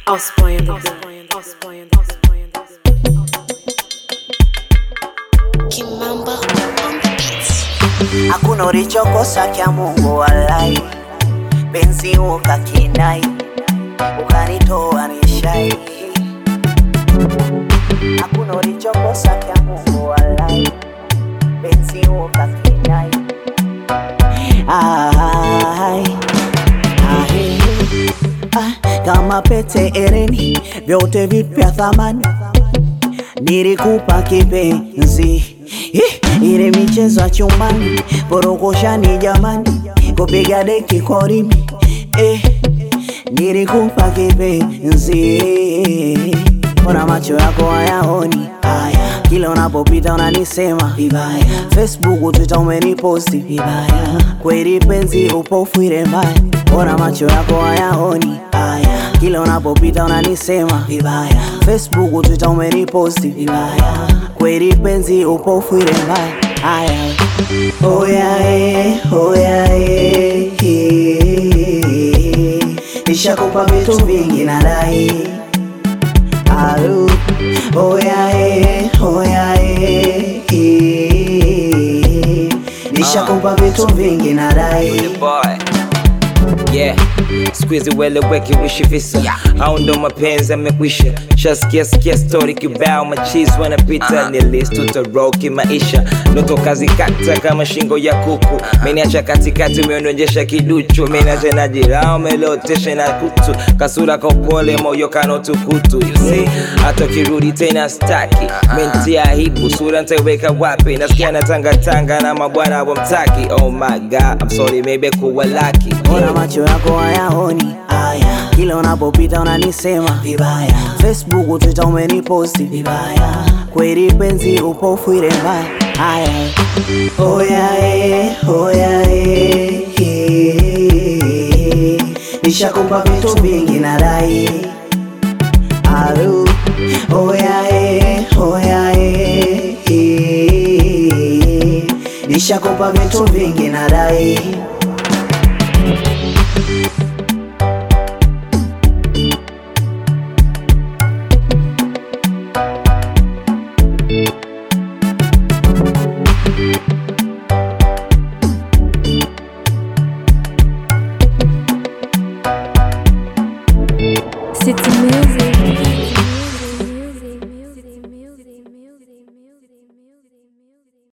Osboy on the beat. Osboy on the Kimamba on the beats. hakuna ulichokosa kya Mungu walai, penzi ukakinai, ukanitoa nishai. Hakuna ulichokosa kya Mungu walai, penzi ukakinai. Ai, ai, ah, kama pete ereni, vyote vipya thamani nilikupa kipenzi Ih, ile michezo ya chumbani porokoshani jamani kupiga deki korimi eh, nilikupa kipenzi ona macho yako hayaoni haya kila unapopita unanisema vibaya facebook twitter umeniposti vibaya kweli penzi upofu ile mbaya ona macho yako hayaoni haya kila unapopita unanisema vibaya facebook twitter umeniposti vibaya kweli penzi upofu ile mbaya haya oya eh, oya eh, eh. nishakupa vitu vingi nadai Alu, oya eh, oya eh, eh. Nishakupa vitu vingi nadai boy yeah squeeze weleweke wishi visa au ndo mapenzi amekwisha shasikia sikia story kibao machizi wanapita ni list tutaroki maisha ndoto kazi kata kama shingo ya kuku meniacha katikati umeondojesha kiduchu menacha na jirao melotesha na kutu kasura kopole moyo kanotukutu you see hata kirudi tena staki menti aibu sura ntaiweka wapi nasikia natangatanga na mabwana wamtaki oh my god I'm sorry maybe kuwa laki Ona macho yako hayaoni haya, kila unapopita unanisema vibaya. Facebook, Twitter umeniposti vibaya, kweli penzi upofu ile mbaya. Haya, oya eh, oya eh, eh. nishakupa vitu vingi nadai. Alu, oya eh, oya eh, eh. nishakupa vitu vingi nadai.